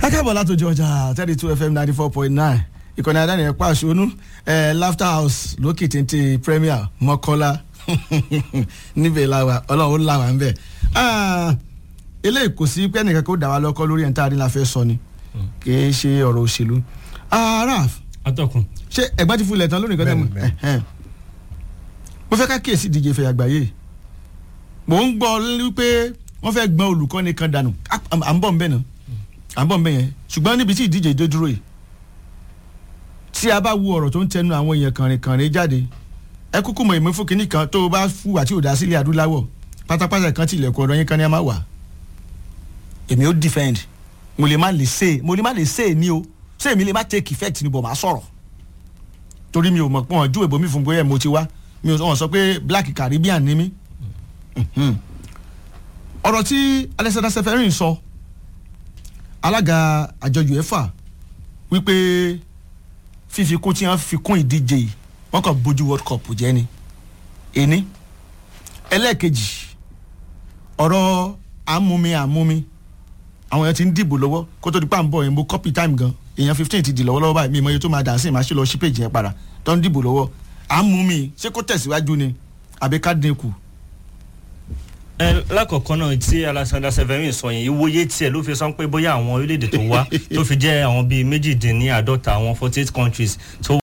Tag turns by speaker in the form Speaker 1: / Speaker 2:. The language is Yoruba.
Speaker 1: akábọ̀ látòjú ọjà thirty two fm ninety four point nine ìkànnì àdáni ẹ̀ pa àṣonú ẹ̀ laughter house lókè téńté premier mọ́kọ́lá níbẹ̀ làwà ọlọ́run làwà ń bẹ̀. eléyìí kò sí pé ẹnìkan kó dà wá lọ́kọ́ lórí ẹ̀ńtà àdínlá fẹ́ sọ ni kì í ṣe ọ̀rọ̀ òṣèlú. raf
Speaker 2: atọ́kùn.
Speaker 1: ṣé ẹ̀gbọ́n ti fúnlẹ̀ tán lónìí kan tẹ́ mu
Speaker 3: Bẹ́ẹ̀ni,
Speaker 1: mo fẹ́ ká kíyèsí ìdíje ìfẹ́ àgbáyé mò ń gbọ́ wípé wọ́n fẹ́ gbọ́n olùkọ́ni kan dànù à à ń bọ̀ ń bẹ̀ náà à ń bọ̀ ń bẹ̀ yẹn ṣùgbọ́n níbi tí ìdíje dé dúró yìí tí a bá wo ọ̀rọ̀ tó ń tẹnu àwọn èèyàn kànrìnkànrìn jáde ẹ kúkú mọ ìmọ̀ fún kinní kan tó o bá fúwà tí ò dá sílẹ̀ adúláwọ̀ pátápátá kan tí ilẹ̀kùn ọ̀dọ̀ yín kan ní a máa wà èmi ó defend mo lè má lè say mo lè má lè say ní o ṣé èmi lè má take effect ni bò máa sọ̀rọ̀ torí mi ò mọ̀ pé wọ́n ju èbó mi fún bóyá mo ti wá mi ò wọ́n sọ pé black caribbean ni mí Mhm. ọ̀rọ̀ tí alexander seferin sọ alága àjọ uefa wípé fífi kún tí wọ́n fi kún ìdíje yìí wọ́n kàn bójú world cup jẹ́ ni ení ẹlẹ́ẹ̀kejì ọ̀rọ̀ àmúmi àmúmi àwọn èèyàn ti ń dìbò lọ́wọ́ kó tó di pa ń bọ̀ yẹn mo copy time gan èèyàn fifteen ti dì lọ́wọ́lọ́wọ́ báyìí mi ìmọ̀ iye tó máa dà sí ìmáṣe lọ sí page yẹn padà tó ń dìbò lọ́wọ́ àmúmi ṣé kó tẹ̀síwájú ni àbí ká dín kù
Speaker 2: ẹ lákọ̀ọ́kọ́ náà tí alexander severin sọ yẹn ìwòye tiẹ̀ ló fi sọ pé bóyá àwọn orílẹ̀-èdè tó wá tó fi jẹ́ àwọn bíi méjìdínláàdọ́ta àwọn forty eight countries tó